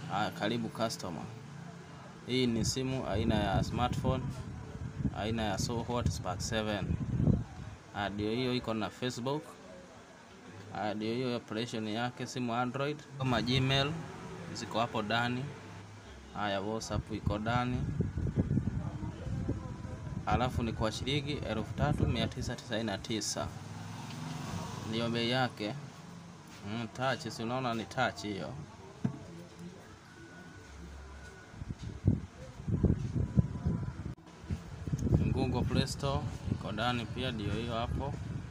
Haya, karibu customer. Hii ni simu aina ya smartphone aina ya SoHot Spark 7. Haya, ndio hiyo iko na Facebook. Haya, ndio hiyo operation yake, simu Android kama Gmail ziko hapo ndani. Haya, WhatsApp iko ndani. Alafu ni kwa shilingi elfu tatu mia tisa tisaini na tisa ndio bei yake. Mm, touch, si unaona ni touch hiyo. Google Play Store iko ndani pia, ndio hiyo hapo.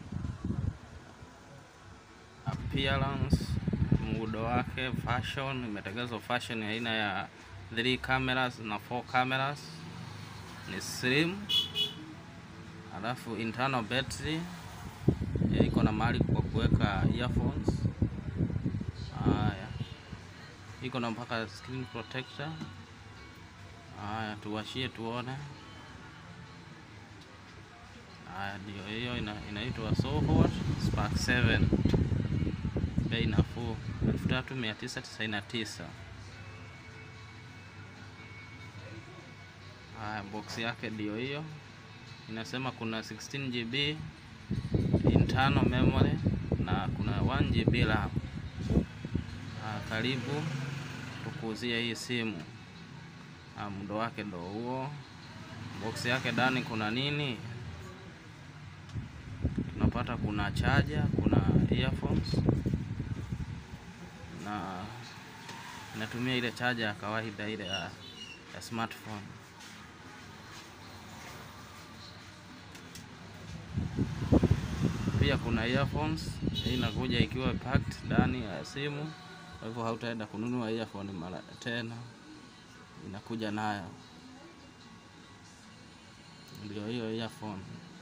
Appearance, muundo wake, fashion, imetengenezwa fashion ya aina ya 3 cameras na 4 cameras, ni slim. Alafu internal battery iko na mahali kwa kuweka earphones. Haya, iko na mpaka screen protector. Haya, tuwashie tuone. Haya, ndio hiyo ina, inaitwa SoHot Spark 7, bei nafuu 3999. Haya, box yake ndio hiyo, inasema kuna 16 GB internal memory na kuna 1 GB RAM. Haya, karibu tukuuzie hii simu. Muundo wake ndo huo. Box yake ndani kuna nini? Tunapata kuna charger, kuna earphones na inatumia ile charger ya kawaida ile ya, ya smartphone. Pia kuna earphones, hii inakuja ikiwa packed ndani ya simu, kwa hivyo hautaenda kununua earphone mara tena, inakuja nayo. Ndio hiyo earphone.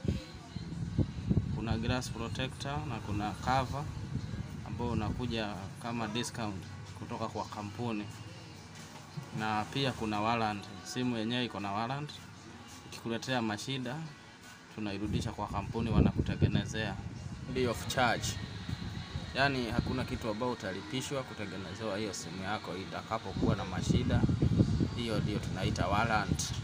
Kuna glass protector na kuna cover ambao unakuja kama discount kutoka kwa kampuni, na pia kuna warranty. Simu yenyewe iko na warranty, ikikuletea mashida tunairudisha kwa kampuni, wanakutengenezea free of charge. Yaani hakuna kitu ambao utalipishwa kutengenezewa hiyo simu yako itakapokuwa na mashida. Hiyo ndio tunaita warranty.